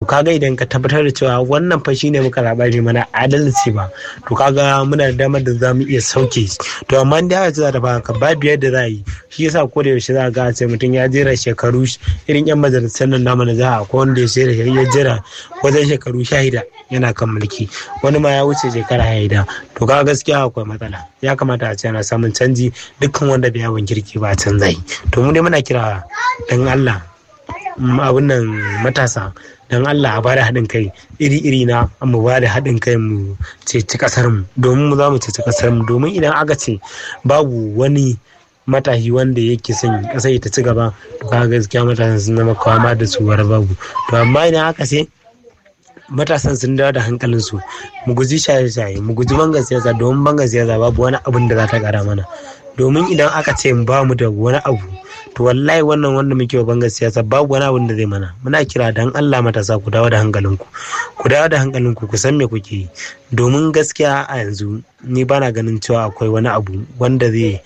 kaga idan ka tabbatar da cewa wannan fa shine muka zaɓa ne mana adalci ba to kaga muna da damar da za mu iya sauke to amma da aka ce za ta baka babu yadda za a yi shi yasa ko da yaushe za ga ce mutum ya jera shekaru irin yan majalisar nan namu na jiha ko wanda ya jera ya jira wajen shekaru shahida yana kan mulki wani ma ya wuce shekara haida to kaga gaskiya akwai matsala ya kamata a ce ana samun canji dukkan wanda bai yawon kirki ba canza yi to mu dai muna kira dan Allah abun nan matasa don Allah a bada haɗin kai iri-iri na mu ba da haɗin kai mu ceci ƙasar mu domin mu za mu ceci ƙasar mu domin idan aka ce babu wani matashi wanda yake son ƙasar ta ci gaba to kaga gaskiya matasan sun zama kwama da su babu to amma idan aka ce matasan sun dawo da hankalinsu mu guji shaye-shaye mu guji bangar siyasa domin bangar siyasa babu wani abin da za ta kara mana domin idan aka ce ba mu da wani abu to wallahi wannan wanda muke wa bangar siyasa babu wani abin da zai mana muna kira dan Allah matasa ku dawo da hankalinku ku dawo da hankalinku ku san me kuke yi domin gaskiya a yanzu ni bana ganin cewa akwai wani abu wanda zai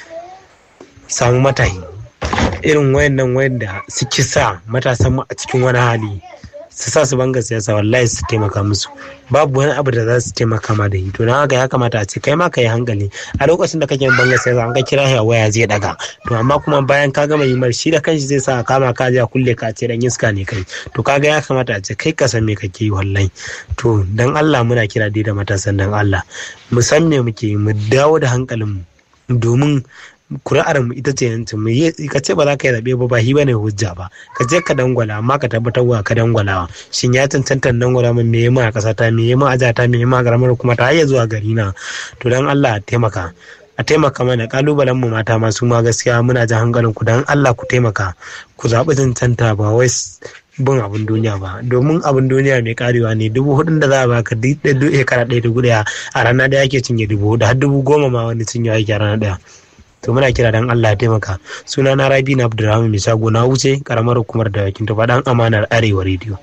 samu matahi irin wayannan wayanda suke sa matasan mu a cikin wani hali su sa su banga siyasa wallahi su taimaka musu babu wani abu da za su taimaka ma da to don haka ya kamata a ce kai ma ka yi hankali a lokacin da kake banga siyasa an ka kira ya waya zai daga to amma kuma bayan ka gama yi shi da kanshi zai sa a kama ka a kulle ka ce dan iska ne kai to kaga ya kamata a ce kai ka san me kake yi wallahi to dan Allah muna kira dai da matasan dan Allah mu san me muke mu dawo da hankalin mu domin kuri'ar mu ita ce yancin mu ka ce ba za ka yi zaɓe ba ba hi bane hujja ba ka je ka dangwala amma ka tabbatar wa ka dangwalawa shin ya cancanta dangwala min me yema a ƙasa ta me yema a jata me yema a garamar kuma ta hayya zuwa gari na to dan Allah a taimaka a taimaka mana kalubalen mu mata masu ma gaskiya muna jan hankalin ku dan Allah ku taimaka ku zaɓi cancanta ba wai bin abin duniya ba domin abin duniya mai karewa ne dubu hudun da za a baka duk shekara ɗaya dubu ɗaya a rana ɗaya ake cinye dubu hudu har dubu goma ma wani cinye ake a rana ɗaya to muna kira dan Allah ya taimaka suna na Rabi na Abdulrahman mai shago na wuce karamar hukumar da yakin tufa dan amanar Arewa rediyo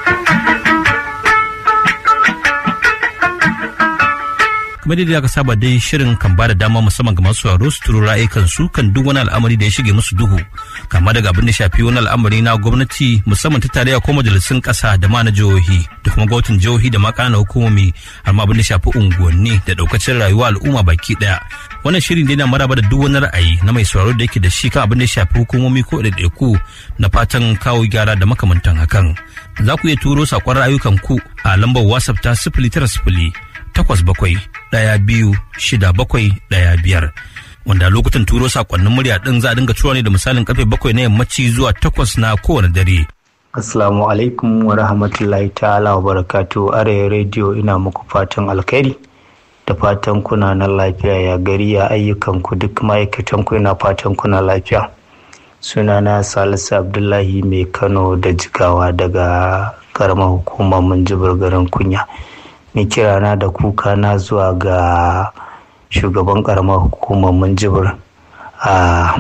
kamar yadda aka saba dai shirin kan bada dama musamman ga masu sauraro su turo ra'ayikan su kan duk wani al'amari da ya shige musu duhu kama daga abin da shafi wani al'amari na gwamnati musamman ta tarayya ko majalisun kasa da ma na jihohi da kuma gwamnatin jihohi da ma ƙananan hukumomi har ma abin da shafi unguwanni da daukacin rayuwa al'umma baki daya wannan shirin dai na maraba da duk wani ra'ayi na mai sauraro da yake da shi kan abin da shafi hukumomi ko ɗaiɗaiku na fatan kawo gyara da makamantan hakan za ku iya turo saƙon ra'ayukan ku a lambar whatsapp ta sifili tara sifili takwas bakwai ɗaya biyu shida bakwai ɗaya biyar wanda lokutan turo sakonnin murya ɗin za a dinga tura ne da misalin karfe bakwai na yammaci zuwa takwas na kowane dare. Assalamu alaikum wa rahmatullahi ta'ala wa barakatu arewa rediyo ina muku fatan alkhairi da fatan kuna na lafiya ya gari ya ayyukan ku duk ma'aikatan ku ina fatan kuna lafiya. Sunana Salisu Abdullahi mai Kano da Jigawa daga karamar hukumar Minjibir garin Kunya. ni kirana da kuka na zuwa ga shugaban karamar hukumar minjibir a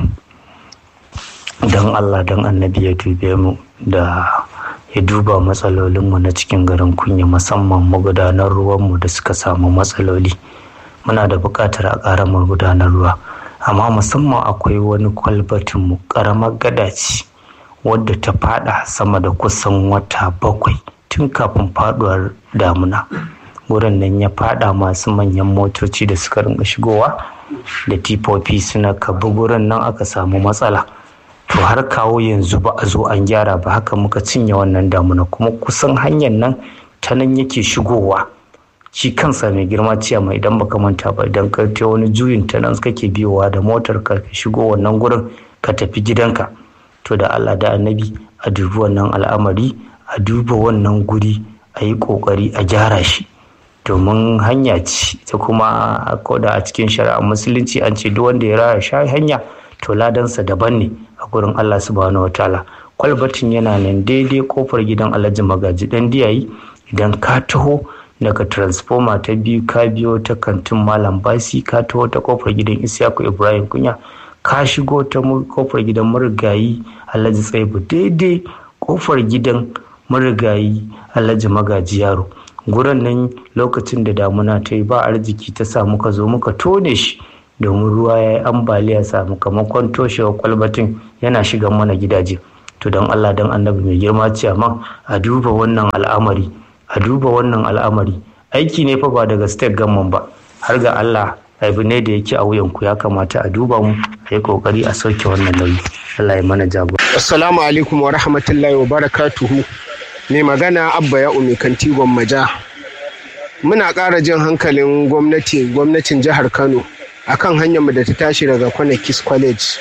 don allah don annabi ya dube mu da ya duba matsalolinmu na cikin garin kunya musamman magudanar ruwanmu da suka samu matsaloli muna da buƙatar a ƙara magudanar ruwa amma musamman akwai wani kwalbatinmu ƙaramar gada ce wadda ta fada sama da kusan wata bakwai tun kafin faduwar damuna wurin nan ya fada masu manyan motoci da suka rinka shigowa da tifofi suna kabi wurin nan aka samu matsala to har kawo yanzu ba a zo an gyara ba haka muka cinye wannan damuna kuma kusan hanyar nan ta nan yake shigowa shi kansa mai girma ciyama idan baka manta ba idan ka ta wani juyin ta nan kake biyowa da motar ka shigo wannan gurin ka tafi gidanka to da Allah da annabi a dubi wannan al'amari a duba wannan guri a yi kokari a gyara shi domin hanya ce ta kuma koda a cikin shari'ar musulunci an ce duk wanda ya raya sha hanya to ladansa daban ne a gurin Allah subhanahu wataala kwalbatin yana nan daidai kofar gidan alhaji magaji dan diyayi idan ka taho daga transformer ta biyu ka biyo ta kantin malam basi ka taho ta kofar gidan isyaku ibrahim kunya ka shigo ta kofar gidan marigayi alhaji tsaibu daidai kofar gidan marigayi alhaji magaji yaro gurin nan lokacin da damuna ta yi ba arziki ta samu ka zo muka tone shi domin ruwa ya yi ambaliya sakamakon toshewar kwalbatin yana shiga mana gidaje to don allah don annabi mai girma ce amma a duba wannan al'amari a duba wannan al'amari aiki ne fa ba daga state gamman ba har ga allah abu ne da yake a wuyanku ya kamata a duba mu a yi kokari a sauke wannan nauyi allah ya mana jagora assalamu alaikum wa rahmatullahi wa barakatuhu mai magana abba ya umi kantigon maja muna ƙara jin hankalin gwamnati gwamnatin jihar kano akan hanyar mu da ta tashi daga kwanakis college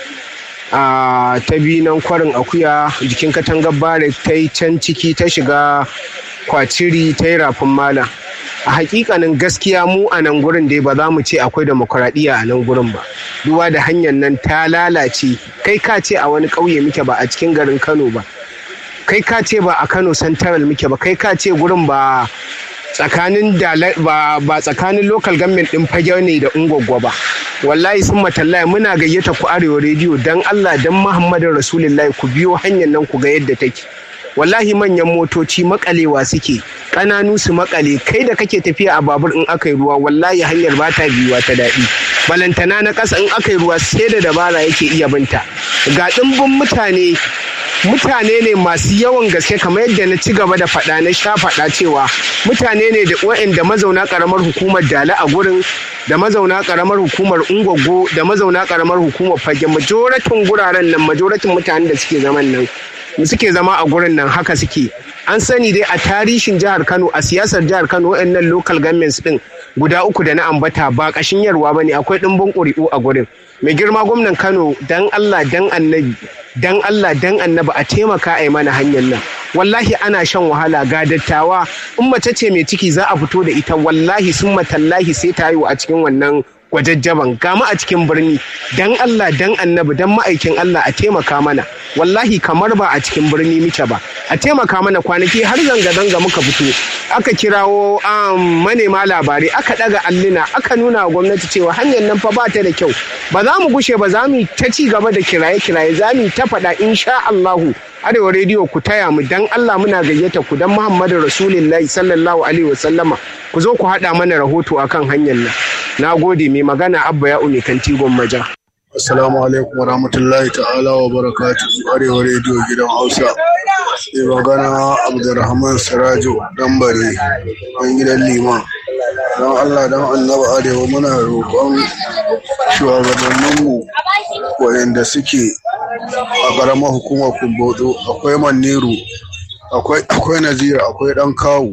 a ta bi nan kwarin akuya jikin katangar bare ta yi can ciki ta shiga kwaciri ta yi rafin mala a hakikanin gaskiya mu a nan gurin dai ba za mu ce akwai demokuraɗiyya a nan gurin ba duba da hanyar nan ta lalace kai ka ce a wani ƙauye muke ba a cikin garin kano ba kai ka ce ba a kano central muke ba kai ka ce gurin ba tsakanin ba, ba tsakanin local government din fage ne da ungwaggwa ba wallahi sun matallaya muna gayyata ku arewa rediyo dan allah dan muhammadin rasulullahi ku biyo hanyar nan ku ga yadda take wallahi manyan motoci makalewa suke ƙananu su makale kai da kake tafiya a babur in aka yi ruwa wallahi hanyar ba ta biyuwa ta daɗi balantana na ƙasa in aka yi ruwa sai da dabara yake iya binta ga ɗimbin mutane mutane ne masu yawan gaske kamar yadda na ci gaba da faɗa na sha faɗa cewa mutane ne da waɗanda mazauna ƙaramar hukumar dala a gurin da mazauna ƙaramar hukumar ungwaggo da mazauna ƙaramar hukumar fage majoratin guraren nan majoratin mutanen da suke zaman nan suke zama a gurin nan haka suke an sani dai a tarihin jihar kano a siyasar jihar kano waɗannan local governments din guda uku da na ambata ba ƙashin yarwa ba ne akwai ɗimbin ƙuri'u a gurin mai girma gwamnan kano dan allah dan annabi dan allah dan annabi a taimaka a yi mana hanyar nan wallahi ana shan wahala ga dattawa in mace ce mai ciki za a fito da ita wallahi sun matallahi sai ta haihu a cikin wannan gwajajjaban gama a cikin birni dan Allah dan annabi dan ma'aikin Allah a taimaka mana wallahi kamar ba a cikin birni muke ba a taimaka mana kwanaki har zanga-zanga muka fito aka kirawo manema labarai aka daga alluna aka nuna wa gwamnati cewa hanyar nan fa ba ta da kyau ba za mu gushe ba za mu ta ci gaba da kiraye-kiraye za mu ta faɗa insha Allahu arewa rediyo ku taya mu dan Allah muna gayyata ku dan Muhammadu Rasulullahi sallallahu alaihi wasallama ku zo ku haɗa mana rahoto akan hanyar nan na gode mai magana abba ya umi kanti maja. Assalamu alaikum wa rahmatullahi ta'ala wa barakatu arewa rediyo gidan Hausa. Mai magana Abdulrahman Sirajo Dambare ɗan gidan Liman. Don Allah don annaba arewa muna roƙon shugabanninmu waɗanda suke a ƙaramar hukumar Kumbotso akwai Maniru akwai Nazira akwai ɗan kawu.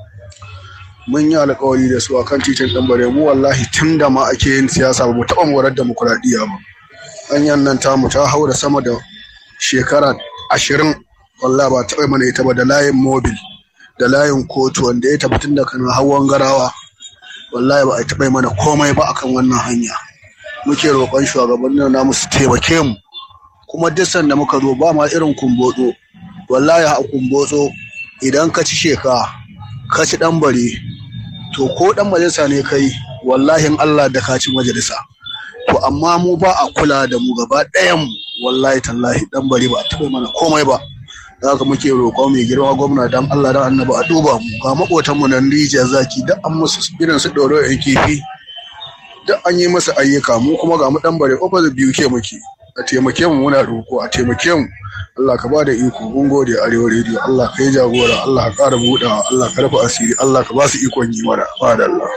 mun yi alkawari da su akan titin ɗanbare mu wallahi tun da ma ake yin siyasa ba mu taɓa morar demokuraɗiyya ba hanyar nan tamu ta hau da sama da shekara ashirin wallahi ba taɓa mana ita ba da layin mobil da layin kotu wanda ya tafi tun da kana hawan garawa wallahi ba a taɓa mana komai ba akan wannan hanya muke roƙon shugabannin namu su taimake mu kuma duk sanda muka zo ba ma irin kumbotso wallahi a kumbotso idan ka ci sheka ka ci ɗan bare to ko ɗan majalisa ne kai wallahi in Allah da ka ci majalisa to amma mu ba a kula da mu gaba ɗayan wallahi tallahi ɗan bare ba a taɓa mana komai ba da haka muke roƙo mai girma gwamna dan Allah dan annabi a duba mu ga maƙotan mu nan rijiyar zaki duk an musu irin su ɗoro yan kifi duk an yi masa ayyuka mu kuma ga mu ɗan bare opposite biyu ke muke a taimake mu muna roƙo a taimake mu Allah ka bada iko mun gode arewa rediyo Allah ka yi jagora Allah ka ƙara buɗawa Allah ka rufe asiri Allah ka ba su ikon yi mana ba da Allah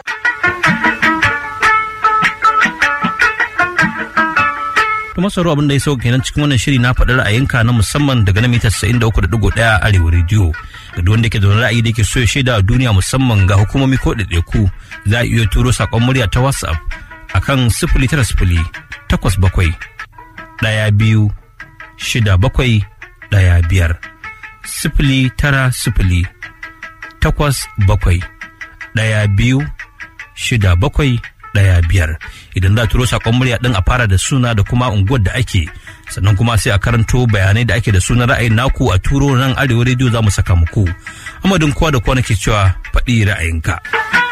kuma sauro abin da ya sauka kenan cikin wannan shiri na faɗi ra'ayinka na musamman daga na mita 93.1 arewa rediyo ga duk wanda ke da ra'ayi da ke so ya shaida a duniya musamman ga hukumomi ko ɗaiɗaiku za a iya turo saƙon murya ta whatsapp akan sifili tara sifili takwas bakwai ɗaya biyu shida bakwai ɗaya biyar sifili tara sifili takwas bakwai ɗaya biyu shida bakwai ɗaya biyar idan za a turo saƙon murya ɗin a fara da suna da kuma unguwar da ake sannan kuma sai a karanto bayanai da ake da sunan ra'ayin naku a turo nan arewa rediyo za mu saka muku amadin kowa da kowa nake cewa faɗi ra'ayinka.